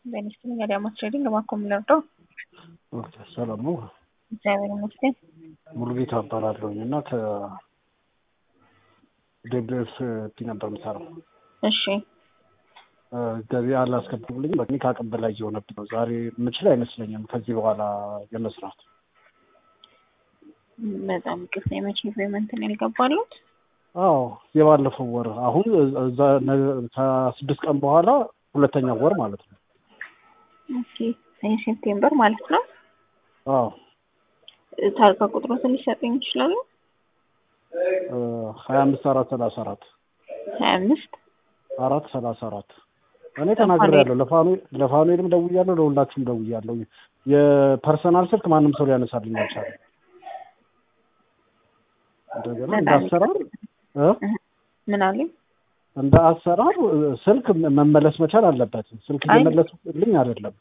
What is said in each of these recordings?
በኢንዱስትሪ ገዳማት ትሬዲንግ ማኮ የምንወርደው ሰላም ነው። እግዚአብሔር ይመስገን። ሙሉጌታ እባላለሁኝ እና ከደብስ ፒ ነበር የምሰራው። እሺ ገበያ አላስገቡልኝ። በእኔ ከአቅም በላይ እየሆነብኝ ነው። ዛሬ የምችል አይመስለኝም ከዚህ በኋላ የመስራት። በጣም ቅስ የመቼ ፔመንት ነው ያልገባሉት? አዎ የባለፈው ወር አሁን እዛ ከስድስት ቀን በኋላ ሁለተኛ ወር ማለት ነው። ኦኬ ሴፕቴምበር ማለት ነው። አዎ ታርጋ ቁጥሮትን ሊሰጡኝ ይችላሉ? ሀያ አምስት አራት ሰላሳ አራት ሀያ አምስት አራት ሰላሳ አራት እኔ ተናግሬያለሁ። ለፋኑኤልም ደውያለሁ፣ ለሁላችሁም ደውያለሁ። የፐርሰናል ስልክ ማንም ሰው ሊያነሳልኝ አልቻለም። እንደገና እንደ አሰራር ምን አለኝ እንደ አሰራር ስልክ መመለስ መቻል አለበት። ስልክ እየመለሱልኝ አይደለም።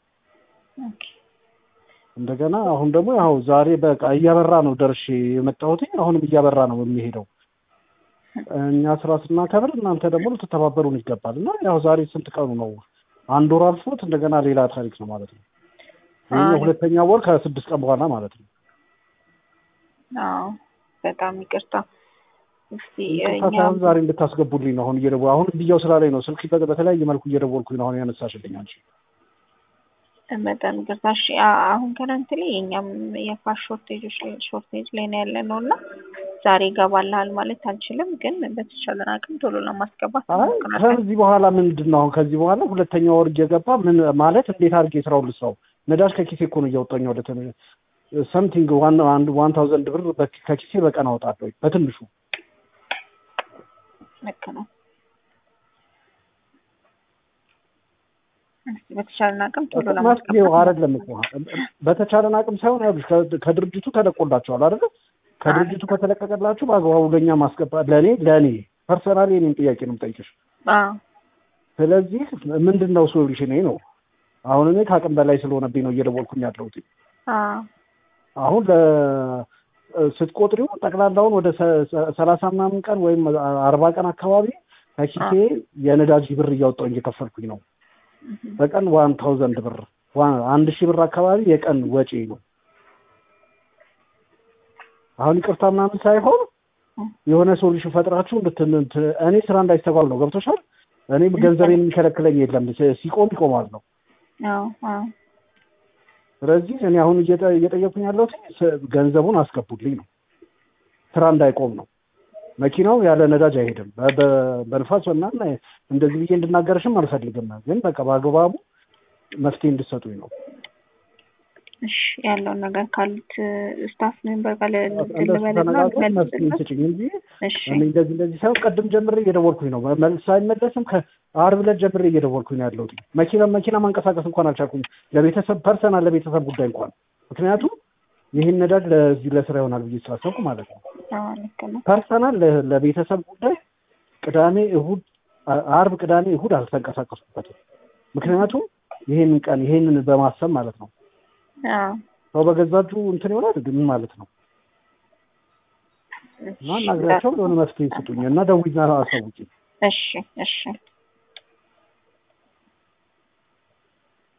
እንደገና አሁን ደግሞ ያው ዛሬ በቃ እያበራ ነው ደርሼ የመጣሁት። አሁንም እያበራ ነው የሚሄደው። እኛ ስራ ስናከብር እናንተ ደግሞ ልትተባበሩን ይገባል። እና ያው ዛሬ ስንት ቀኑ ነው? አንድ ወር አልፎት እንደገና ሌላ ታሪክ ነው ማለት ነው። ይህ ሁለተኛ ወር ከስድስት ቀን በኋላ ማለት ነው። አዎ በጣም ይቅርታ። እስቲ ሳይሆን ዛሬ እንድታስገቡልኝ ነው አሁን እየደወ አሁን ብያው ስላለኝ ነው ስልክ በተለያየ መልኩ እየደወልኩኝ ነው አሁን ያነሳሽልኝ አንቺ። በጣም ይቅርታ። እሺ አሁን ከረንት ላይ የእኛም የፋሽ ሾርቴጆች ሾርቴጅ ላይ ነው ያለ ነው እና ዛሬ ይገባልሃል ማለት አልችልም፣ ግን በተቻለን አቅም ቶሎ ለማስገባት ከዚህ በኋላ ምንድን ነው አሁን ከዚህ በኋላ ሁለተኛ ወር እየገባ ምን ማለት እንዴት አድርጌ ስራውን ልስራው? ነዳጅ ከኪሴ እኮ ነው እያወጣኝ ወደ ሰምቲንግ ዋን አንድ ዋን ታውዘንድ ብር ከኪሴ በቀን አወጣለሁ በትንሹ። ልክ ነው። በተቻለን አቅም ቶሎ መፍትሄው አይደለም እኮ በተቻለን አቅም ሳይሆን ያሉሽ ከድርጅቱ ተለቆላቸዋል አይደለ? ከድርጅቱ ከተለቀቀላችሁ በአግባቡ ለእኛ ማስገባት ለእኔ ለእኔ ፐርሰናሊ የኔን ጥያቄ ነው የምጠይቅሽ። ስለዚህ ምንድን ነው ሶሉሽን ነው? አሁን እኔ ከአቅም በላይ ስለሆነብኝ ነው እየደወልኩኝ ያለሁት። አሁን ስትቆጥሪው ጠቅላላውን ወደ ሰላሳ ምናምን ቀን ወይም አርባ ቀን አካባቢ ከኪሴ የነዳጅ ብር እያወጣሁ እየከፈልኩኝ ነው። በቀን ዋን ታውዘንድ ብር አንድ ሺህ ብር አካባቢ የቀን ወጪ ነው። አሁን ይቅርታ ምናምን ሳይሆን የሆነ ሶሉሽን ፈጥራችሁ እኔ ስራ እንዳይስተጓል ነው። ገብቶሻል? እኔ ገንዘቤን የሚከለክለኝ የለም። ሲቆም ይቆማል ነው። ስለዚህ እኔ አሁን እየጠየኩኝ ያለሁት ገንዘቡን አስገቡልኝ ነው። ስራ እንዳይቆም ነው። መኪናው ያለ ነዳጅ አይሄድም። በንፋስ ምናምን እንደዚህ ብዬ እንድናገርሽም አልፈልግም፣ ግን በቃ በአግባቡ መፍትሄ እንድሰጡኝ ነው። እሺ ያለውን ነገር ካሉት ስታፍ ሜምበር ጋር ተነጋግረን መፍትሄ ስጭኝ እንጂ እኔ እንደዚህ እንደዚህ ሳይሆን ቅድም ጀምሬ እየደወልኩኝ ነው። ሳይመለስም ከአርብ ዕለት ጀምሬ እየደወልኩኝ ነው ያለሁት። መኪና መኪና ማንቀሳቀስ እንኳን አልቻልኩም። ለቤተሰብ ፐርሰናል ለቤተሰብ ጉዳይ እንኳን ምክንያቱም ይህን ነዳጅ ለዚህ ለስራ ይሆናል ብዬ ስላሰብኩ ማለት ነው። ፐርሰናል ለቤተሰብ ጉዳይ ቅዳሜ፣ እሁድ፣ አርብ፣ ቅዳሜ፣ እሁድ አልተንቀሳቀስኩበትም። ምክንያቱም ይሄንን ቀን ይሄንን በማሰብ ማለት ነው። ሰው በገዛጁ እንትን ይሆናል ምን ማለት ነው? እና ናግራቸው የሆነ መፍትሄ ስጡኝ እና ደውይና አሳውቂኝ። እሺ እሺ